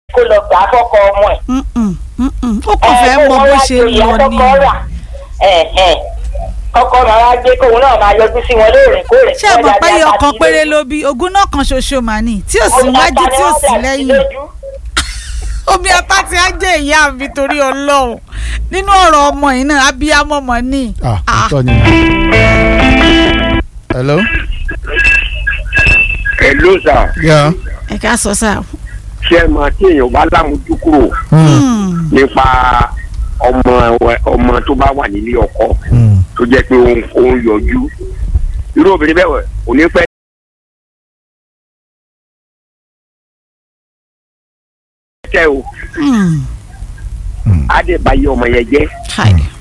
kó lọ gbà á fọ́kọ ọmọ ẹ̀. Mm-mm, mm-mm. ó kàn fẹ́ mọ bó ṣe lọ ni kọ́kọ́ máa wá gbé kóun náà máa yọjú sí wọn lóòrèkóòrè. ṣé ẹ mọ̀ pé iye ọkàn péré ló bí ogún náà kan ṣoṣo mà ní tí ò sí wájú tí ò sí lẹ́yìn omi apá tí á jẹ́ ìyá mi torí ọlọ́run nínú ọ̀rọ̀ ọmọ yìí náà abiyamọ mọ̀ ní. ah òótọ́ ni. hello. Hello sir Yeah. ẹ ká sọ sáà. ṣé ẹ mọ̀ tí èèyàn bá lámójú kúrò Mm. nípa ọmọ ọmọ tó bá wà nílé ọkọ Mm. tó jẹ́ pé òun òun yọjú irú obìnrin bẹ́ẹ̀ wẹ̀ kò ní pẹ́ tẹ́ o Mm. á dẹ̀ bá yé ọmọ yẹn jẹ́ Hi.